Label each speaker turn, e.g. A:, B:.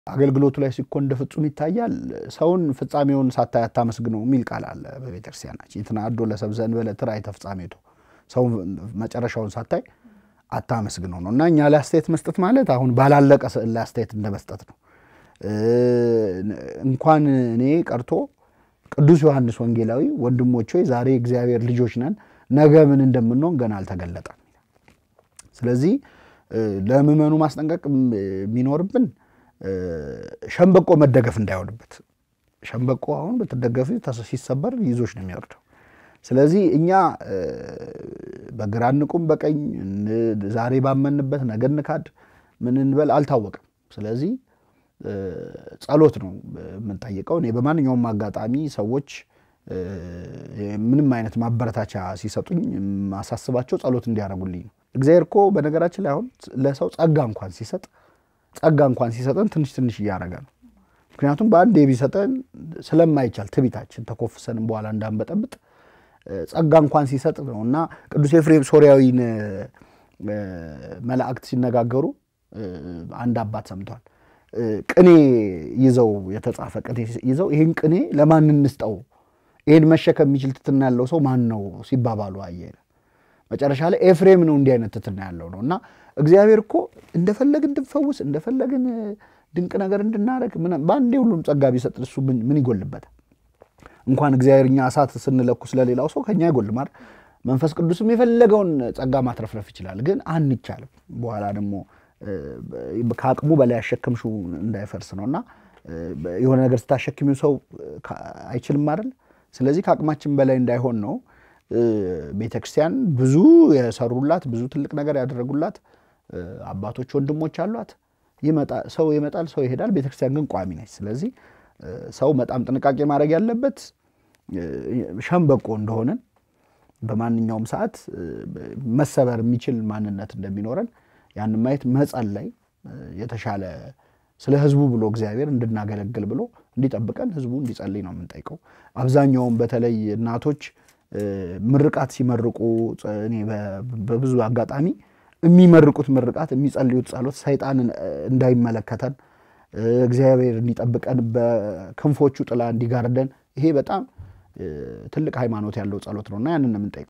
A: አገልግሎቱ ላይ ሲኮን እንደ ፍጹም ይታያል። ሰውን ፍጻሜውን ሳታይ አታመስግነው የሚል ቃል አለ በቤተክርስቲያናችን። ይትናዶ ለሰብእ ዘእንበለ ትርአይተ ፍጻሜቱ፣ ሰው መጨረሻውን ሳታይ አታመስግነው ነው እና እኛ ላይ አስተያየት መስጠት ማለት አሁን ባላለቀ ስዕል ላይ አስተያየት እንደ መስጠት ነው። እንኳን እኔ ቀርቶ ቅዱስ ዮሐንስ ወንጌላዊ ወንድሞች ሆይ ዛሬ እግዚአብሔር ልጆች ነን፣ ነገ ምን እንደምንሆን ገና አልተገለጠም። ስለዚህ ለምዕመኑ ማስጠንቀቅ የሚኖርብን ሸምበቆ መደገፍ እንዳይሆንበት። ሸምበቆ አሁን በተደገፊ ሲሰበር ይዞች ነው የሚወርደው። ስለዚህ እኛ በግራ እንቁም በቀኝ ዛሬ ባመንበት ነገ እንካድ ምን እንበል አልታወቅም። ስለዚህ ጸሎት ነው የምንጠይቀው። እኔ በማንኛውም አጋጣሚ ሰዎች ምንም አይነት ማበረታቻ ሲሰጡኝ ማሳስባቸው ጸሎት እንዲያደርጉልኝ ነው። እግዚአብሔር እኮ በነገራችን ላይ አሁን ለሰው ጸጋ እንኳን ሲሰጥ ጸጋ እንኳን ሲሰጠን ትንሽ ትንሽ እያደረገ ነው። ምክንያቱም በአንዴ ቢሰጠን ስለማይቻል ትቢታችን ተኮፍሰንም በኋላ እንዳንበጠብጥ ጸጋ እንኳን ሲሰጥ ነው እና ቅዱስ ኤፍሬም ሶርያዊን መላእክት ሲነጋገሩ አንድ አባት ሰምቷል። ቅኔ ይዘው የተጻፈ ቅኔ ይዘው ይህን ቅኔ ለማን እንስጠው? ይህን መሸከም የሚችል ትትና ያለው ሰው ማን ነው ሲባባሉ አየ። መጨረሻ ላይ ኤፍሬም ነው እንዲህ አይነት ትትና ያለው ነው እና እግዚአብሔር እኮ እንደፈለግ እንድንፈውስ እንደፈለግን ድንቅ ነገር እንድናደርግ በአንዴ ሁሉም ጸጋ ቢሰጥ እሱ ምን ይጎልበታል? እንኳን እግዚአብሔር እኛ እሳት ስንለኩ ስለሌላው ሰው ከኛ አይጎልም አይደል? መንፈስ ቅዱስም የፈለገውን ጸጋ ማትረፍረፍ ይችላል፣ ግን አንቻልም። በኋላ ደግሞ ከአቅሙ በላይ ያሸከምሽው እንዳይፈርስ ነው እና የሆነ ነገር ስታሸክሚው ሰው አይችልም አይደል? ስለዚህ ከአቅማችን በላይ እንዳይሆን ነው። ቤተ ክርስቲያን ብዙ የሰሩላት ብዙ ትልቅ ነገር ያደረጉላት አባቶች ወንድሞች አሏት። ሰው ይመጣል፣ ሰው ይሄዳል። ቤተ ክርስቲያን ግን ቋሚ ነች። ስለዚህ ሰው በጣም ጥንቃቄ ማድረግ ያለበት ሸምበቆ እንደሆነን በማንኛውም ሰዓት መሰበር የሚችል ማንነት እንደሚኖረን ያን ማየት መጸለይ የተሻለ ስለ ሕዝቡ ብሎ እግዚአብሔር እንድናገለግል ብሎ እንዲጠብቀን ሕዝቡ እንዲጸልይ ነው የምንጠይቀው። አብዛኛውም በተለይ እናቶች ምርቃት ሲመርቁ እኔ በብዙ አጋጣሚ የሚመርቁት ምርቃት የሚጸልዩት ጸሎት ሰይጣን እንዳይመለከተን እግዚአብሔር እንዲጠብቀን በክንፎቹ ጥላ እንዲጋርደን ይሄ በጣም ትልቅ ሃይማኖት ያለው ጸሎት ነውና ያንን ነው የምንጠይቀው።